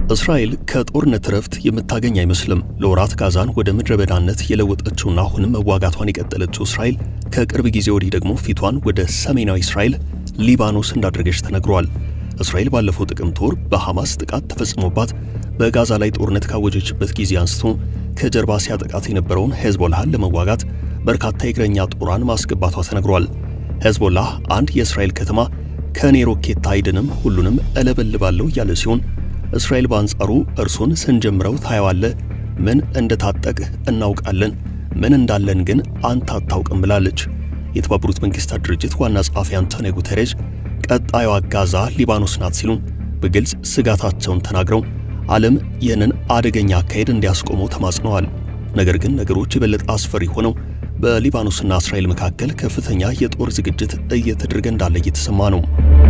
እስራኤል ከጦርነት እረፍት የምታገኝ አይመስልም። ለወራት ጋዛን ወደ ምድረ በዳነት የለወጠችውና አሁንም መዋጋቷን የቀጠለችው እስራኤል ከቅርብ ጊዜ ወዲህ ደግሞ ፊቷን ወደ ሰሜናዊ እስራኤል ሊባኖስ እንዳደረገች ተነግሯል። እስራኤል ባለፈው ጥቅምት ወር በሐማስ ጥቃት ተፈጽሞባት በጋዛ ላይ ጦርነት ካወጀችበት ጊዜ አንስቶ ከጀርባ ሲያጠቃት የነበረውን ሄዝቦላህን ለመዋጋት በርካታ የእግረኛ ጦሯን ማስገባቷ ተነግሯል። ሄዝቦላህ አንድ የእስራኤል ከተማ ከኔ ሮኬት አይድንም ሁሉንም እለበልባለሁ እያለ ሲሆን እስራኤል በአንጻሩ እርሱን ስንጀምረው ታየዋለህ፣ ምን እንደታጠቅህ እናውቃለን፣ ምን እንዳለን ግን አንተ አታውቅም ብላለች። የተባበሩት መንግስታት ድርጅት ዋና ጸሐፊ አንቶኒዮ ጉተሬዥ ቀጣዩዋ ጋዛ ሊባኖስ ናት ሲሉ በግልጽ ስጋታቸውን ተናግረው ዓለም ይህንን አደገኛ አካሄድ እንዲያስቆመው ተማጽነዋል። ነገር ግን ነገሮች የበለጠ አስፈሪ ሆነው በሊባኖስና እስራኤል መካከል ከፍተኛ የጦር ዝግጅት እየተደረገ እንዳለ እየተሰማ ነው።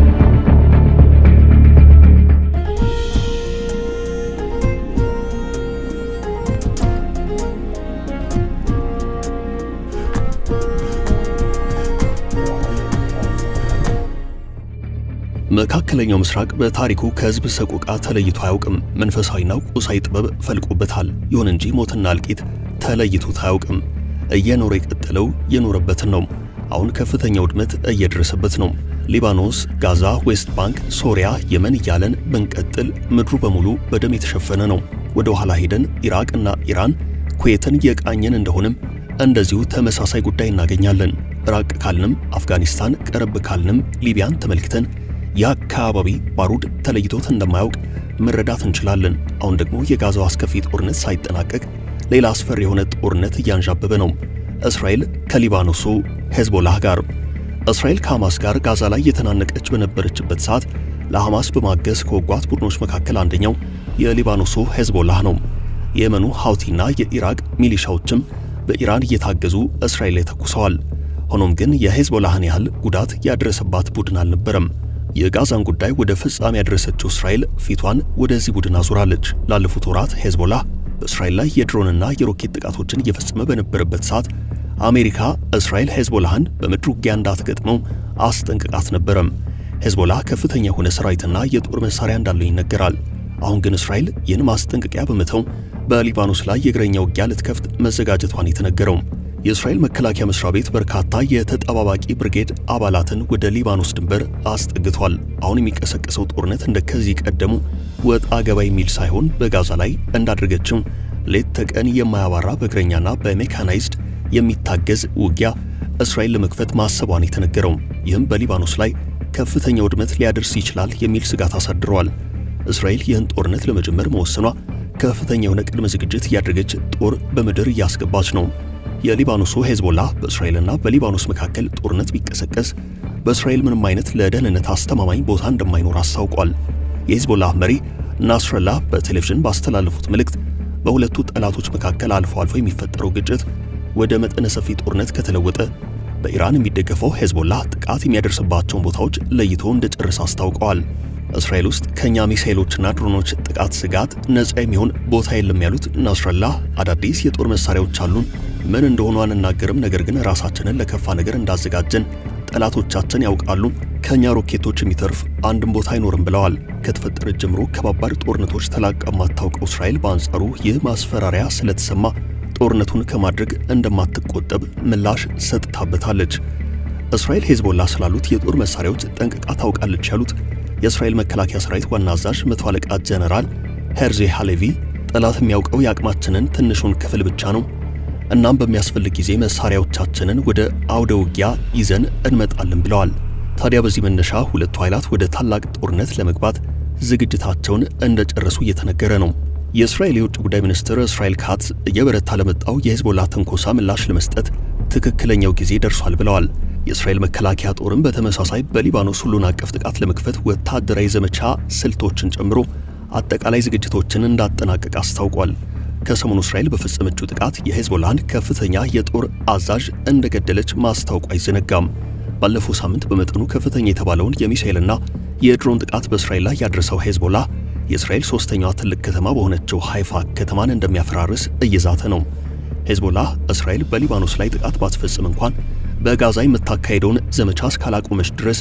መካከለኛው ምስራቅ በታሪኩ ከህዝብ ሰቆቃ ተለይቶ አያውቅም። መንፈሳዊና ቁሳዊ ጥበብ ፈልቆበታል። ይሁን እንጂ ሞትና እልቂት ተለይቶት አያውቅም። እየኖረ የቀጠለው የኖረበትን ነው። አሁን ከፍተኛ ውድመት እየደረሰበት ነው። ሊባኖስ፣ ጋዛ፣ ዌስት ባንክ፣ ሶሪያ፣ የመን እያለን ብንቀጥል ምድሩ በሙሉ በደም የተሸፈነ ነው። ወደ ኋላ ሄደን ኢራቅና ኢራን፣ ኩዌትን የቃኘን እንደሆንም እንደዚሁ ተመሳሳይ ጉዳይ እናገኛለን። ራቅ ካልንም አፍጋኒስታን፣ ቀረብ ካልንም ሊቢያን ተመልክተን የአካባቢ ባሩድ ተለይቶት እንደማያውቅ መረዳት እንችላለን። አሁን ደግሞ የጋዛው አስከፊ ጦርነት ሳይጠናቀቅ ሌላ አስፈሪ የሆነ ጦርነት እያንዣበበ ነው። እስራኤል ከሊባኖሱ ሄዝቦላህ ጋር። እስራኤል ከሐማስ ጋር ጋዛ ላይ የተናነቀች በነበረችበት ሰዓት ለሐማስ በማገዝ ከወጓት ቡድኖች መካከል አንደኛው የሊባኖሱ ሄዝቦላህ ነው። የየመኑ ሐውቲና የኢራቅ ሚሊሻዎችም በኢራን እየታገዙ እስራኤል ላይ ተኩሰዋል። ሆኖም ግን የሄዝቦላህን ያህል ጉዳት ያደረሰባት ቡድን አልነበረም። የጋዛን ጉዳይ ወደ ፍጻሜ ያደረሰችው እስራኤል ፊቷን ወደዚህ ቡድን አዙራለች። ላለፉት ወራት ሄዝቦላህ በእስራኤል ላይ የድሮንና የሮኬት ጥቃቶችን እየፈጸመ በነበረበት ሰዓት አሜሪካ እስራኤል ሄዝቦላህን በምድር ውጊያ እንዳትገጥመው አስጠንቅቃት ነበረም። ሄዝቦላህ ከፍተኛ የሆነ ሰራዊትና የጦር መሳሪያ እንዳለው ይነገራል። አሁን ግን እስራኤል ይህን ማስጠንቀቂያ በመተው በሊባኖስ ላይ የእግረኛ ውጊያ ልትከፍት መዘጋጀቷን የተነገረው የእስራኤል መከላከያ መስሪያ ቤት በርካታ የተጠባባቂ ብርጌድ አባላትን ወደ ሊባኖስ ድንበር አስጠግቷል። አሁን የሚቀሰቀሰው ጦርነት እንደ ከዚህ ቀደሙ ወጣ ገባ የሚል ሳይሆን በጋዛ ላይ እንዳደረገችው ሌት ተቀን የማያባራ በእግረኛና በሜካናይዝድ የሚታገዝ ውጊያ እስራኤል ለመክፈት ማሰቧን የተነገረው ይህም በሊባኖስ ላይ ከፍተኛ ውድመት ሊያደርስ ይችላል የሚል ስጋት አሳድረዋል። እስራኤል ይህን ጦርነት ለመጀመር መወሰኗ ከፍተኛ የሆነ ቅድመ ዝግጅት እያደረገች ጦር በምድር እያስገባች ነው። የሊባኖሱ ሄዝቦላ በእስራኤልና በሊባኖስ መካከል ጦርነት ቢቀሰቀስ በእስራኤል ምንም አይነት ለደህንነት አስተማማኝ ቦታ እንደማይኖር አስታውቋል። የሄዝቦላህ መሪ ናስረላህ በቴሌቪዥን ባስተላለፉት መልእክት በሁለቱ ጠላቶች መካከል አልፎ አልፎ የሚፈጠረው ግጭት ወደ መጠነ ሰፊ ጦርነት ከተለወጠ በኢራን የሚደገፈው ሄዝቦላህ ጥቃት የሚያደርስባቸውን ቦታዎች ለይቶ እንደጨረሰ አስታውቀዋል። እስራኤል ውስጥ ከኛ ሚሳኤሎችና ድሮኖች ጥቃት ስጋት ነፃ የሚሆን ቦታ የለም ያሉት ናስረላህ አዳዲስ የጦር መሳሪያዎች አሉን ምን እንደሆኑ አንናገርም፣ ነገር ግን ራሳችንን ለከፋ ነገር እንዳዘጋጀን ጠላቶቻችን ያውቃሉ። ከኛ ሮኬቶች የሚተርፍ አንድም ቦታ አይኖርም ብለዋል። ከተፈጠረ ጀምሮ ከባባድ ጦርነቶች ተላቃ የማታውቀው እስራኤል በአንጻሩ ይህ ማስፈራሪያ ስለተሰማ ጦርነቱን ከማድረግ እንደማትቆጠብ ምላሽ ሰጥታበታለች። እስራኤል ሄዝቦላ ስላሉት የጦር መሳሪያዎች ጠንቅቃ ታውቃለች ያሉት የእስራኤል መከላከያ ሰራዊት ዋና አዛዥ መቶ አለቃ ጀነራል ሄርዜ ሃሌቪ ጠላት የሚያውቀው የአቅማችንን ትንሹን ክፍል ብቻ ነው እናም በሚያስፈልግ ጊዜ መሳሪያዎቻችንን ወደ አውደ ውጊያ ይዘን እንመጣለን ብለዋል። ታዲያ በዚህ መነሻ ሁለቱ ኃይላት ወደ ታላቅ ጦርነት ለመግባት ዝግጅታቸውን እንደጨረሱ እየተነገረ ነው። የእስራኤል የውጭ ጉዳይ ሚኒስትር እስራኤል ካትዝ እየበረታ ለመጣው የሄዝቦላ ትንኮሳ ምላሽ ለመስጠት ትክክለኛው ጊዜ ደርሷል ብለዋል። የእስራኤል መከላከያ ጦርም በተመሳሳይ በሊባኖስ ሁሉን አቀፍ ጥቃት ለመክፈት ወታደራዊ ዘመቻ ስልቶችን ጨምሮ አጠቃላይ ዝግጅቶችን እንዳጠናቀቅ አስታውቋል። ከሰሞኑ እስራኤል በፈጸመችው ጥቃት የሄዝቦላን ከፍተኛ የጦር አዛዥ እንደገደለች ማስታወቁ አይዘነጋም። ባለፈው ሳምንት በመጠኑ ከፍተኛ የተባለውን የሚሳኤልና የድሮን ጥቃት በእስራኤል ላይ ያደረሰው ሄዝቦላ የእስራኤል ሶስተኛዋ ትልቅ ከተማ በሆነችው ሃይፋ ከተማን እንደሚያፈራርስ እየዛተ ነው። ሄዝቦላ እስራኤል በሊባኖስ ላይ ጥቃት ባትፈጽም እንኳን በጋዛ የምታካሄደውን ዘመቻ እስካላቆመች ድረስ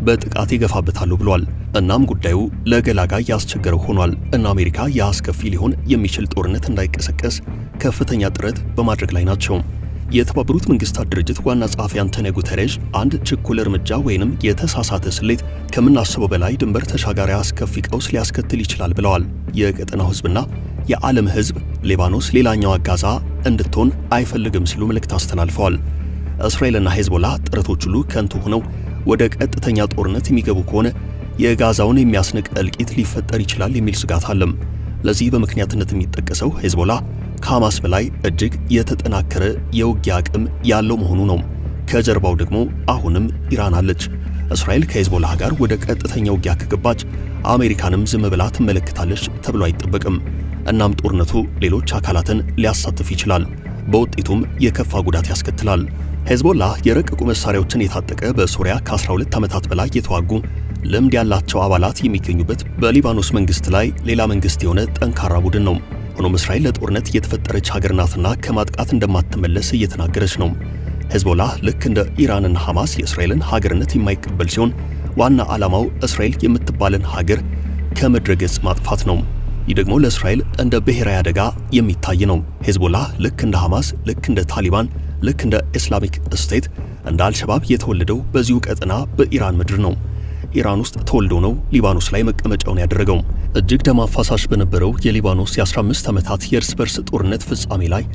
በጥቃት ይገፋበታሉ ብሏል። እናም ጉዳዩ ለገላጋይ ያስቸገረው ሆኗል እና አሜሪካ የአስከፊ ሊሆን የሚችል ጦርነት እንዳይቀሰቀስ ከፍተኛ ጥረት በማድረግ ላይ ናቸው። የተባበሩት መንግስታት ድርጅት ዋና ጸሐፊ አንቶኒዮ ጉተሬዥ አንድ ችኩል እርምጃ ወይንም የተሳሳተ ስሌት ከምናስበው በላይ ድንበር ተሻጋሪ አስከፊ ቀውስ ሊያስከትል ይችላል ብለዋል። የቀጠናው ህዝብና የዓለም ህዝብ ሊባኖስ ሌላኛዋ ጋዛ እንድትሆን አይፈልግም ሲሉ መልእክት አስተላልፈዋል። እስራኤልና ሄዝቦላ ጥረቶች ሁሉ ከንቱ ሆነው ወደ ቀጥተኛ ጦርነት የሚገቡ ከሆነ የጋዛውን የሚያስንቅ እልቂት ሊፈጠር ይችላል የሚል ስጋት አለም። ለዚህ በምክንያትነት የሚጠቀሰው ሄዝቦላ ከሐማስ በላይ እጅግ የተጠናከረ የውጊያ አቅም ያለው መሆኑ ነው። ከጀርባው ደግሞ አሁንም ኢራን አለች። እስራኤል ከሄዝቦላ ጋር ወደ ቀጥተኛ ውጊያ ከገባች አሜሪካንም ዝም ብላ ትመለከታለች ተብሎ አይጠበቅም። እናም ጦርነቱ ሌሎች አካላትን ሊያሳትፍ ይችላል። በውጤቱም የከፋ ጉዳት ያስከትላል። ሄዝቦላ የረቀቁ መሳሪያዎችን የታጠቀ በሶሪያ ከ12 ዓመታት በላይ የተዋጉ ልምድ ያላቸው አባላት የሚገኙበት በሊባኖስ መንግስት ላይ ሌላ መንግስት የሆነ ጠንካራ ቡድን ነው። ሆኖም እስራኤል ለጦርነት የተፈጠረች ሀገር ናትና ከማጥቃት እንደማትመለስ እየተናገረች ነው። ሄዝቦላ ልክ እንደ ኢራንና ሐማስ የእስራኤልን ሀገርነት የማይቀበል ሲሆን ዋና ዓላማው እስራኤል የምትባልን ሀገር ከምድረ ገጽ ማጥፋት ነው። ይህ ደግሞ ለእስራኤል እንደ ብሔራዊ አደጋ የሚታይ ነው። ሄዝቦላ ልክ እንደ ሐማስ፣ ልክ እንደ ታሊባን፣ ልክ እንደ ኢስላሚክ ስቴት፣ እንደ አልሸባብ የተወለደው በዚሁ ቀጠና በኢራን ምድር ነው። ኢራን ውስጥ ተወልዶ ነው ሊባኖስ ላይ መቀመጫውን ያደረገው። እጅግ ደም አፋሳሽ በነበረው የሊባኖስ የ15 ዓመታት የእርስ በርስ ጦርነት ፍጻሜ ላይ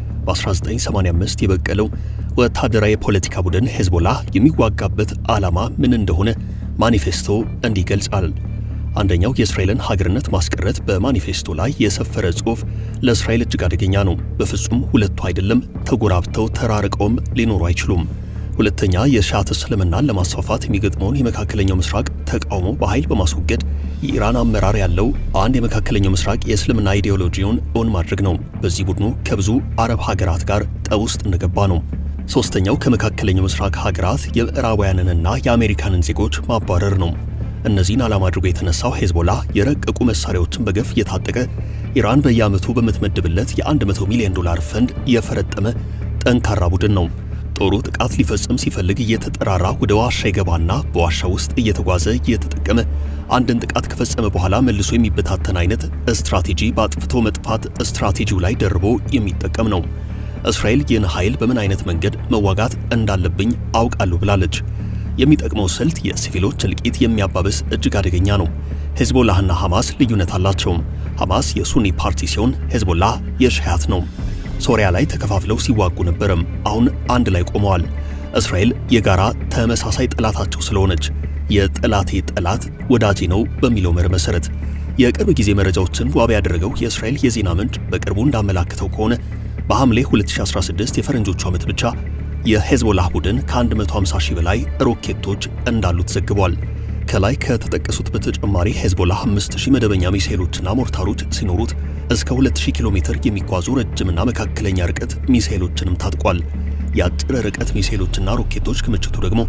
በ1985 የበቀለው ወታደራዊ የፖለቲካ ቡድን ሄዝቦላ የሚዋጋበት ዓላማ ምን እንደሆነ ማኒፌስቶ እንዲህ ይገልጻል። አንደኛው የእስራኤልን ሀገርነት ማስቀረት በማኒፌስቶ ላይ የሰፈረ ጽሑፍ ለእስራኤል እጅግ አደገኛ ነው። በፍጹም ሁለቱ አይደለም፣ ተጎራብተው ተራርቀውም ሊኖሩ አይችሉም። ሁለተኛ የሺዓት እስልምናን ለማስፋፋት የሚገጥመውን የመካከለኛው ምስራቅ ተቃውሞ በኃይል በማስወገድ የኢራን አመራር ያለው አንድ የመካከለኛው ምስራቅ የእስልምና ኢዲዮሎጂውን እውን ማድረግ ነው። በዚህ ቡድኑ ከብዙ አረብ ሀገራት ጋር ጠብ ውስጥ እንደገባ ነው። ሶስተኛው ከመካከለኛው ምስራቅ ሀገራት የምዕራባውያንንና የአሜሪካንን ዜጎች ማባረር ነው። እነዚህን ዓላማ አድርጎ የተነሳው ሄዝቦላ የረቀቁ መሳሪያዎችን በገፍ እየታጠቀ ኢራን በየዓመቱ በምትመድብለት የ100 ሚሊዮን ዶላር ፈንድ የፈረጠመ ጠንካራ ቡድን ነው። ጦሩ ጥቃት ሊፈጽም ሲፈልግ እየተጠራራ ወደ ዋሻ ይገባና በዋሻ ውስጥ እየተጓዘ እየተጠቀመ አንድን ጥቃት ከፈጸመ በኋላ መልሶ የሚበታተን አይነት ስትራቴጂ በአጥፍቶ መጥፋት ስትራቴጂው ላይ ደርቦ የሚጠቀም ነው። እስራኤል ይህን ኃይል በምን አይነት መንገድ መዋጋት እንዳለብኝ አውቃለሁ ብላለች። የሚጠቅመው ስልት የሲቪሎች እልቂት የሚያባብስ እጅግ አደገኛ ነው። ሄዝቦላህና ሐማስ ልዩነት አላቸው። ሐማስ የሱኒ ፓርቲ ሲሆን ሄዝቦላ የሺዓት ነው። ሶሪያ ላይ ተከፋፍለው ሲዋጉ ነበርም። አሁን አንድ ላይ ቆመዋል። እስራኤል የጋራ ተመሳሳይ ጠላታቸው ስለሆነች የጠላቴ ጠላት ወዳጄ ነው በሚለው መርህ መሰረት የቅርብ ጊዜ መረጃዎችን ዋቢ ያደረገው የእስራኤል የዜና ምንጭ በቅርቡ እንዳመላክተው ከሆነ በሐምሌ 2016 የፈረንጆቹ ዓመት ብቻ የሄዝቦላህ ቡድን ከ150 ሺህ በላይ ሮኬቶች እንዳሉት ዘግቧል። ከላይ ከተጠቀሱት በተጨማሪ ሄዝቦላህ 5000 መደበኛ ሚሳኤሎችና ሞርታሮች ሲኖሩት እስከ 2000 ኪሎ ሜትር የሚጓዙ ረጅምና መካከለኛ ርቀት ሚሳኤሎችንም ታጥቋል። የአጭር ርቀት ሚሳኤሎችና ሮኬቶች ክምችቱ ደግሞ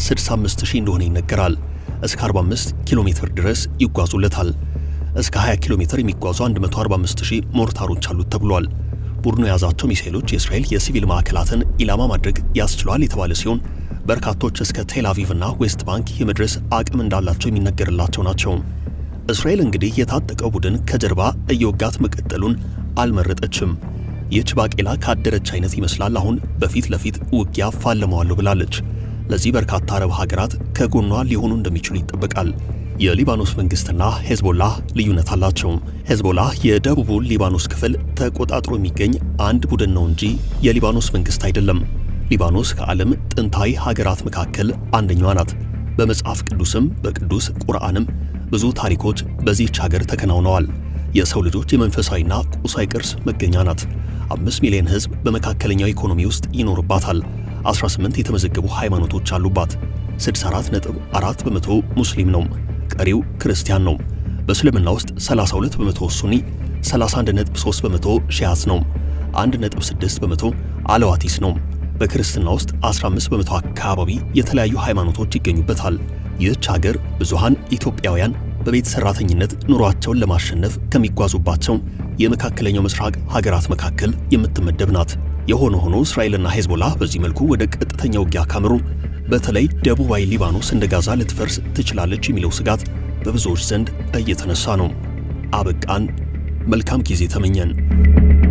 65000 እንደሆነ ይነገራል። እስከ 45 ኪሎ ሜትር ድረስ ይጓዙለታል። እስከ 20 ኪሎ ሜትር የሚጓዙ 145000 ሞርታሮች አሉት ተብሏል። ቡድኑ የያዛቸው ሚሳኤሎች የእስራኤል የሲቪል ማዕከላትን ኢላማ ማድረግ ያስችሏል የተባለ ሲሆን በርካቶች እስከ ቴል አቪቭ እና ዌስት ባንክ የመድረስ አቅም እንዳላቸው የሚነገርላቸው ናቸው። እስራኤል እንግዲህ የታጠቀው ቡድን ከጀርባ እየወጋት መቀጠሉን አልመረጠችም። ይህች ባቄላ ካደረች አይነት ይመስላል አሁን በፊት ለፊት ውጊያ ፋለመዋለሁ ብላለች። ለዚህ በርካታ አረብ ሀገራት ከጎኗ ሊሆኑ እንደሚችሉ ይጠበቃል። የሊባኖስ መንግስትና ሄዝቦላ ልዩነት አላቸው። ሄዝቦላ የደቡቡን ሊባኖስ ክፍል ተቆጣጥሮ የሚገኝ አንድ ቡድን ነው እንጂ የሊባኖስ መንግስት አይደለም። ሊባኖስ ከዓለም ጥንታዊ ሀገራት መካከል አንደኛዋ ናት። በመጽሐፍ ቅዱስም በቅዱስ ቁርአንም ብዙ ታሪኮች በዚህች ሀገር ተከናውነዋል። የሰው ልጆች የመንፈሳዊና ቁሳዊ ቅርስ መገኛ ናት። አምስት ሚሊዮን ህዝብ በመካከለኛው ኢኮኖሚ ውስጥ ይኖርባታል። 18 የተመዘገቡ ሃይማኖቶች አሉባት። 64.4 በመቶ ሙስሊም ነው። ቀሪው ክርስቲያን ነው። በእስልምና ውስጥ 32 በመቶ ሱኒ፣ 31.3 በመቶ ሺዓት ነው። 1.6 በመቶ አለዋቲስ ነው። በክርስትና ውስጥ 15 በመቶ አካባቢ የተለያዩ ሃይማኖቶች ይገኙበታል። ይህች ሀገር ብዙሃን ኢትዮጵያውያን በቤት ሰራተኝነት ኑሯቸውን ለማሸነፍ ከሚጓዙባቸው የመካከለኛው ምስራቅ ሀገራት መካከል የምትመደብ ናት። የሆነ ሆኖ እስራኤልና ሄዝቦላ በዚህ መልኩ ወደ ቀጥተኛ ውጊያ ካመሩ በተለይ ደቡባዊ ሊባኖስ እንደ ጋዛ ልትፈርስ ትችላለች የሚለው ስጋት በብዙዎች ዘንድ እየተነሳ ነው። አበቃን። መልካም ጊዜ ተመኘን።